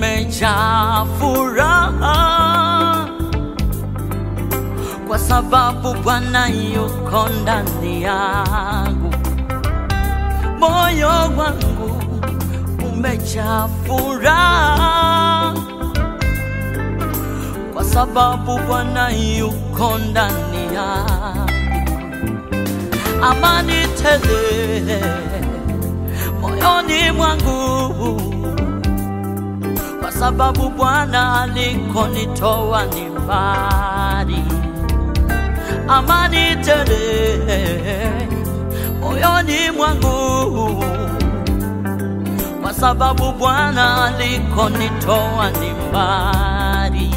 umejaa furaha kwa sababu Bwana yuko ndani yangu. Moyo wangu umejaa furaha kwa sababu Bwana yuko ndani yangu. Amani tele moyoni mwangu kwa sababu Bwana alikonitoa ni mbali. Amani tele moyoni mwangu kwa sababu Bwana alikonitoa ni mbali.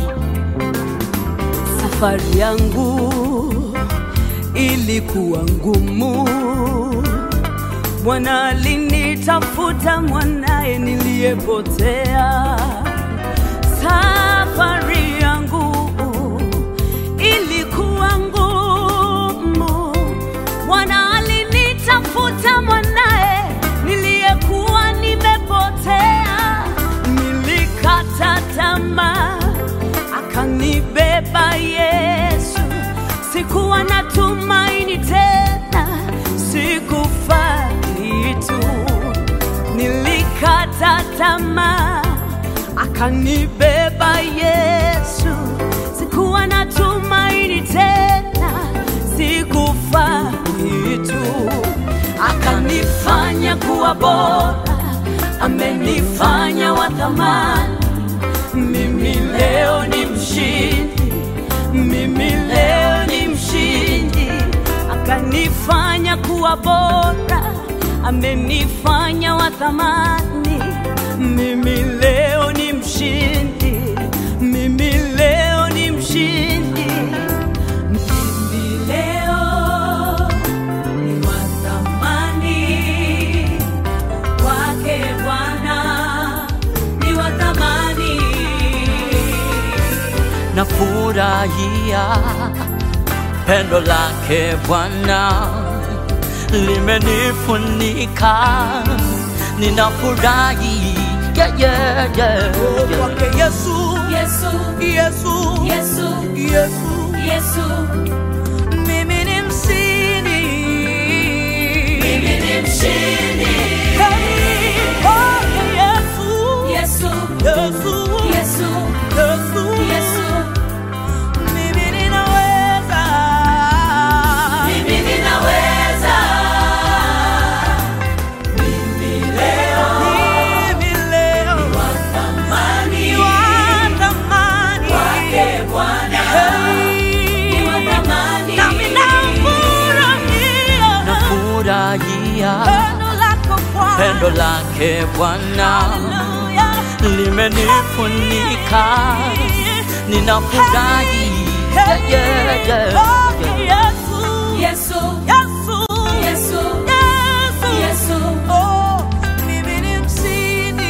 Safari yangu ilikuwa ngumu, Bwana alinitafuta mwanaye niliyepotea. Safari yangu ilikuwa ngumu, Bwana alinitafuta mwanaye niliyekuwa nimepotea. Nilikata tamaa, akanibeba Yesu. Sikuwa na tumaini tena, sikufa kitu. Nilikata tamaa, akanibeba Yesu. Sikuwa na tumaini tena, sikufa kitu. Akanifanya kuwa bora, amenifanya wa thamani. Mimi leo ni mshindi, mimi leo ni mshindi. Akanifanya kuwa bora, amenifanya wa thamani. Mimi leo ni mshindi, mimi leo ni mshindi. Mimi leo ni wa thamani wake Bwana ni wa thamani. Nafurahia pendo lake Bwana limenifunika, ninafurahi yeah, yeah, yeah, yeah. Kwake Yesu, Yesu, Yesu, Yesu, Yesu, Yesu, mimi ni mshindi. mimi ni mshindi. Hey, kwake Yesu, Yesu, Yesu, Yesu, Yesu, Yesu, mimi ninaweza. mimi ninaweza. Mimi leo Thamani ni wa thamani. wake Bwana Hey, ni wa thamani. nami nafurahia Nafurahia pendo lako Bwana. pendo lake Bwana Hallelujah. limenifunika, ninafurahi yeah, yeah, yeah, yeah. Yesu, Yesu, Yesu, mimi ni mshindi.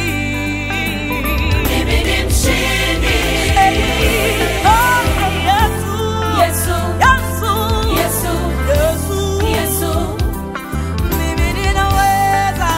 Yesu, Yesu, Yesu, mimi ninaweza.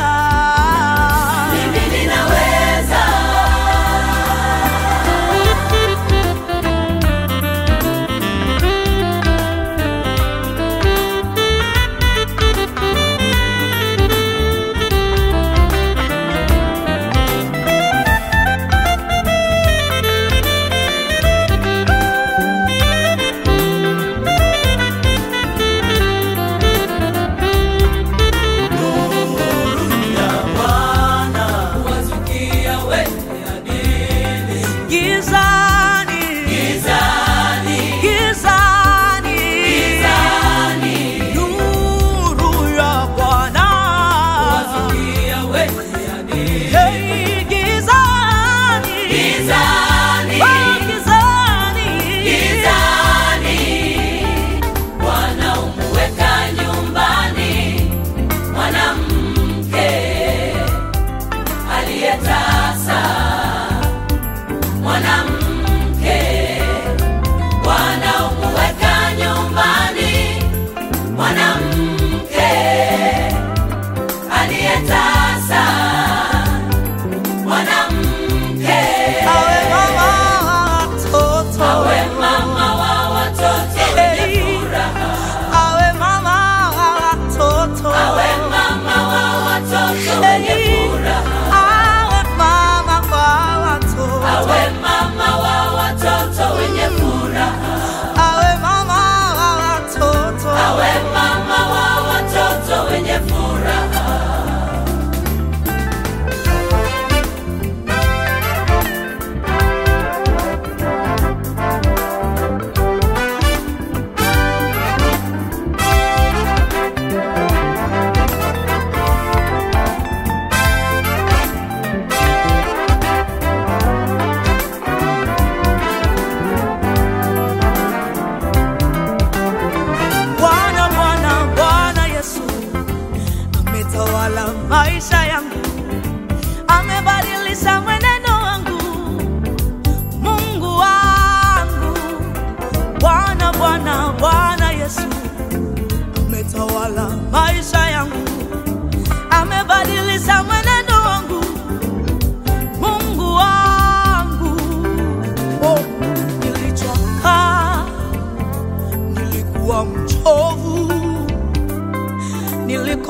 Wazukia wenye adili. Gizani, Gizani, gizani, gizani. nuru ya Bwana. Wazukia wenye adili. Hey, gizani, Gizani, oh, gizani, gizani. Bwana umweka nyumbani mwanamke aliyetasa, mwanamke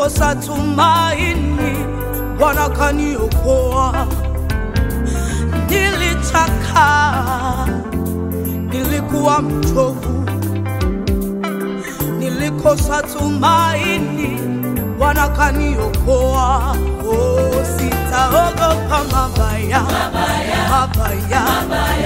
nilikosa tumaini, Bwana kaniokoa. Nilichakaa, nilikuwa mchovu, nilikosa tumaini, Bwana kaniokoa. Oh, sitaogopa mabaya, mabaya, mabaya,